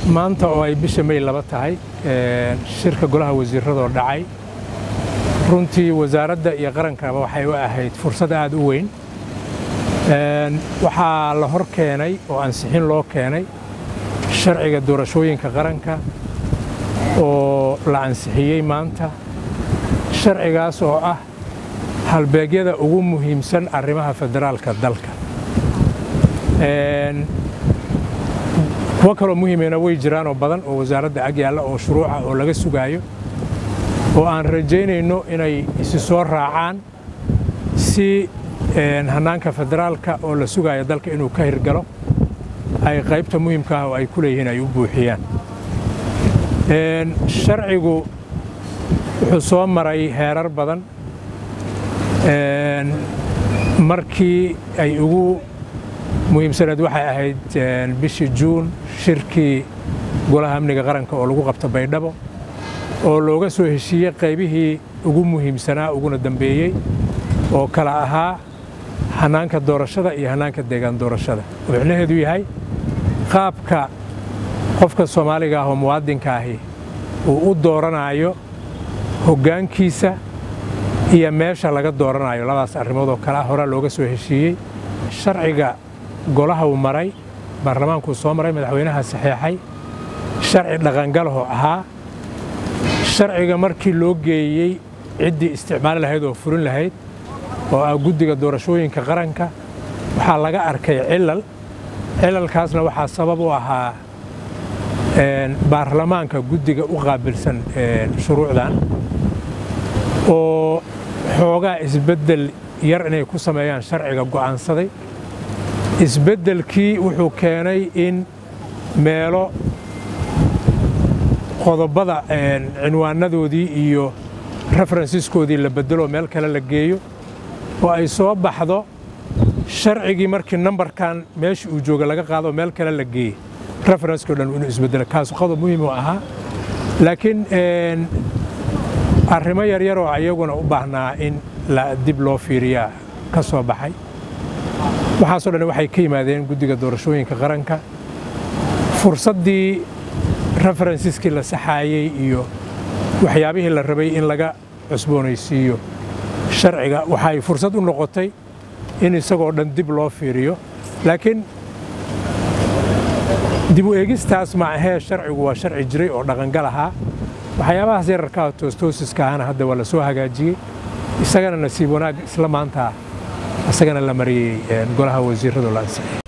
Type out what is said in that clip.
maanta oo ay bisha may laba tahay shirka golaha wasiiradoo dhacay runtii wasaaradda iyo qarankaba waxay u ahayd fursad aad u weyn waxaa la hor keenay oo ansixin loo keenay sharciga doorashooyinka qaranka oo la ansixiyey maanta sharcigaas oo ah halbeegyada ugu muhiimsan arrimaha federaalka dalka kuwo kaloo muhiimena way jiraanoo badan oo wasaaradda ag yaalla oo shuruuca oo laga sugaayo oo aan rajaynayno inay isi soo raacaan si hannaanka federaalka oo la sugayo dalka inuu ka hirgalo ay qaybta muhiimka ah oo ay ku leeyihiin ay u buuxiyaan sharcigu wuxuu soo maray heerar badan markii ay ugu muhiimsaneed waxay ahayd bishii juun shirkii golaha amniga qaranka oo lagu qabta baydhabo oo looga soo heshiiyey qaybihii ugu muhiimsanaa uguna dambeeyey oo kala ahaa hannaanka doorashada iyo hannaanka deegaan doorashada oo micnaheedu yahay qaabka qofka soomaaliga ah oo muwaadinka ahi uu u dooranayo hoggaankiisa iyo meesha laga dooranayo labadaas arrimood oo kale ah horaa looga soo heshiiyey sharciga golaha uu maray baarlamaankuu soo maray madaxweynaha saxeexay sharci dhaqangalahoo ahaa sharciga markii loo geeyey ciddii isticmaali lahayd oo furin lahayd oo ah guddiga doorashooyinka qaranka waxaa laga arkay cilal cilalkaasna waxaa sabab u ahaa baarlamaanka guddiga u qaabilsan shuruucdan oo xoogaa isbeddel yar inay ku sameeyaan sharciga go'aansaday isbeddelkii wuxuu keenay in meelo qodobada cinwaanadoodii iyo referensiskoodii la beddelo meel kale la geeyo oo ay soo baxdo sharcigii markii nambarkan meesha uu jooga laga qaado meel kale la geeyey referenskoo dhan inuu isbeddelo kaasu qodob muhiim u ahaa laakiin arrimo yaryar oo iyaguna u baahnaa in dib loo fiiriyaa ka soo baxay waxaasoo dhan waxay ka yimaadeen guddiga doorashooyinka qaranka fursaddii referensiskii la saxaayey iyo waxyaabihii la rabay in laga cusboonaysiiyo sharciga waxay fursad u noqotay in isagoo dhan dib loo fiiriyo laakiin dib u eegistaas ma ahee sharcigu waa sharci jiray oo dhaqangal ahaa waxyaabahaas yararkaa toostoosiska ahana hadda waa la soo hagaajiyey isagana nasiib wanaag isla maanta isagana la mariyey golaha wasiirradu la ansixiyey